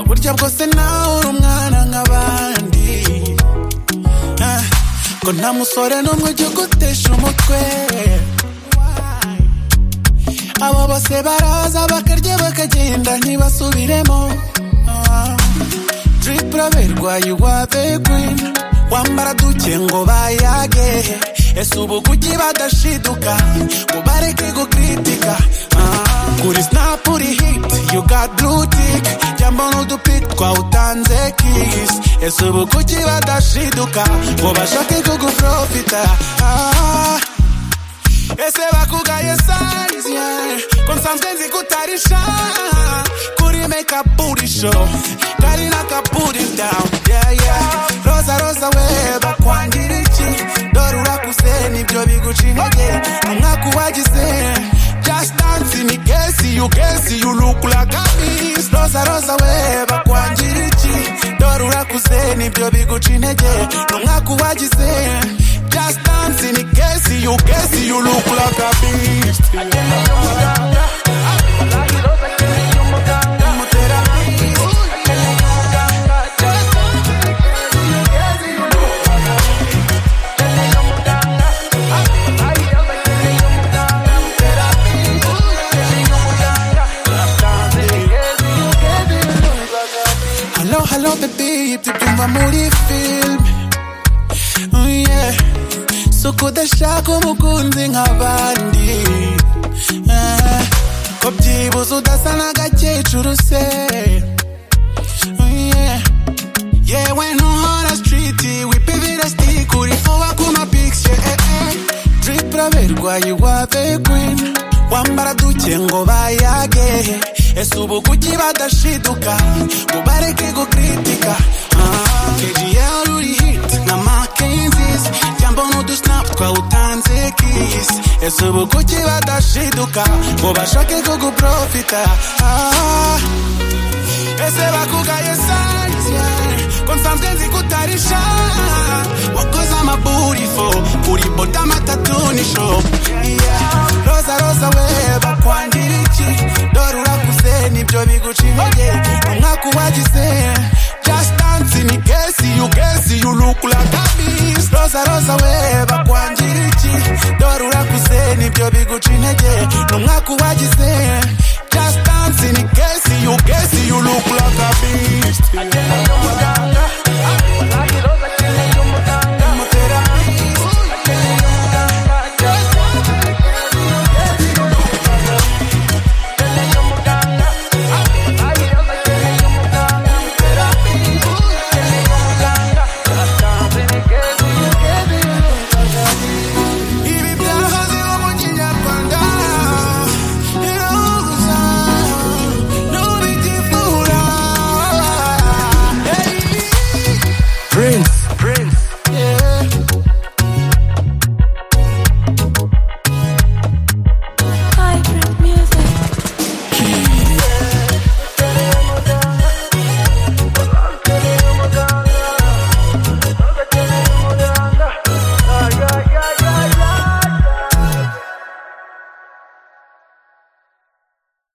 burya bwose nawe uri umwana nk'abandi Ah, ngo nta musore n'umwe ujya ugutesha umutwe abo bose baraza bakarya bakagenda ntibasubiremo Ah, tripura berwaye uwabegwin wambara duke ngo bayage ese ubu kuki badashiduka ngo bareke gukritika Ah, kuri snap uri hit you got blue tick jambo n'udupit twawutanze kiss ese ubu kuki badashiduka ngo bashake kuguprofita Ah, ese bakugaye size yeah. ko nsanzwe nzi ko utari shy kuri make up booty show kari n'akabooty down yeah yeah roza roza we bakwangira iki dore urakuze nibyo biguca intege umwaka uwagize just dance ni kesi you kesi you look like a beast roza roza we bakwangira iki dore urakuze nibyo biguca intege umwaka uwagize just dance ni kesi you kesi you look like a beast Hello, hello, baby, tubyumva muri film Oh, yeah. So kudashaka umukunzi nk'abandi Ah, Ko byibuze udasa n'agakecuru se Oh, yeah. yewe ntuhora stiriti wipibira sitike uri kuba ku mapikisi diripura berwaye wa bekwini wambara duke ngo bayage ese ubu kuki badashiduka ngo bareke gukritika kgl uri hiti nka makenzisi cyangwa n'udusinapu twawutanze kisi ese ubu kuki badashiduka ngo bashake kuguprofita ah. ese bakugaye sanzwe ko nsanzwe nzi ko utari sha wakoze amaburifo uri boda matatu ni sho Yeah. roza roza we bakwangira iki dore urakuze nibyo biguca intege umwaka uwagize just dance ni kesi you kesi you look like a beast roza roza we bakwangira iki dore urakuze nibyo biguca intege ni umwaka uwagize just dance ni kesi you kesi you look like